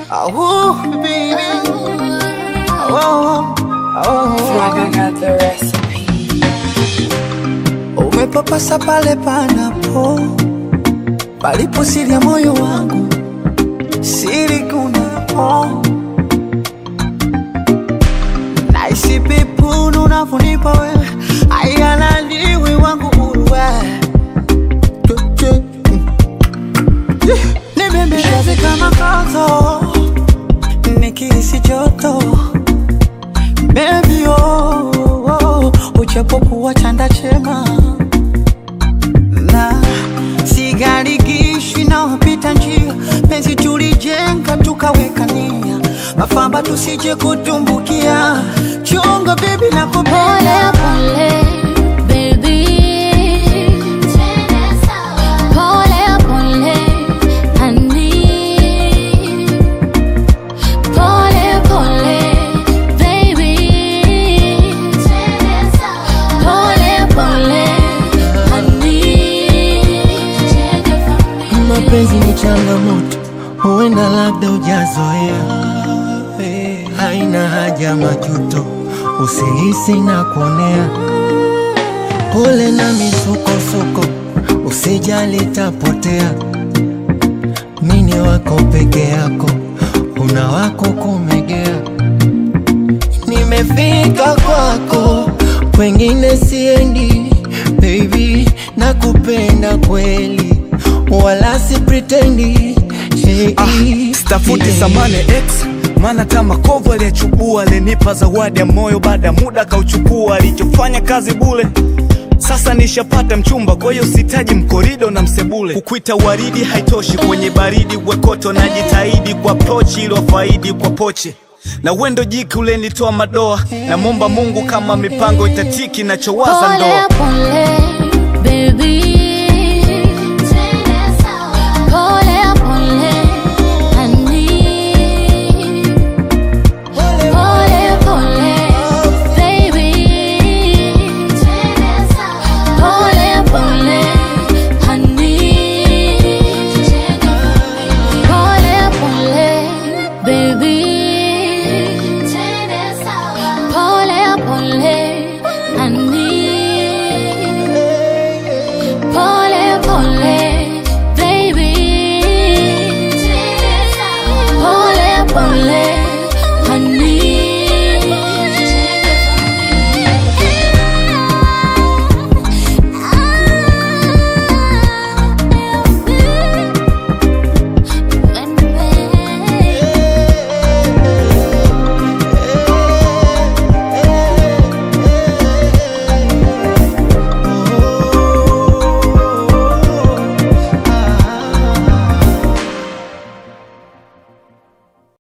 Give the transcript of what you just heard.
Oh, baby. Oh, oh. Flaga got the recipe. Umepapasa pale panapo palipo siri ya moyo wangu, siri kunapo naisi pepunu unavyonipa wewe, aialaliwi wangu uruwe nibembeleze kama kozo nikihisi joto Baby oh, oh, uchapokuwa chanda chema na sigarigishwi na wapita njia, penzi tulijenga tukaweka nia, mafamba tusije kutumbukia, chunga baby na Pole kupenda pole, baby. Pole pole, honey. Pole pole, baby. Pole pole, honey. Mapenzi ni changamoto, huenda labda ujazoea. Haina haja majuto, usihisi na kuonea. Pole na misukosuko, usijali tapotea. Mini wako peke yako, una wako kumegea. Nimefika kwako, kwengine siendi. Baby, nakupenda kweli, wala si pretendi. Hey, Ah, stafuti yeah. samane x maana kama kovu aliyechukua alinipa zawadi ya moyo baada ya muda akauchukua alichofanya kazi bule sasa nishapata mchumba kwa hiyo sitaji mkorido na msebule kukwita waridi haitoshi kwenye baridi wekoto na jitahidi kwa prochi ilo faidi kwa poche na wendo jiki ulenitoa madoa namwomba mungu kama mipango itatiki nachowaza ndoa Pole pole, baby.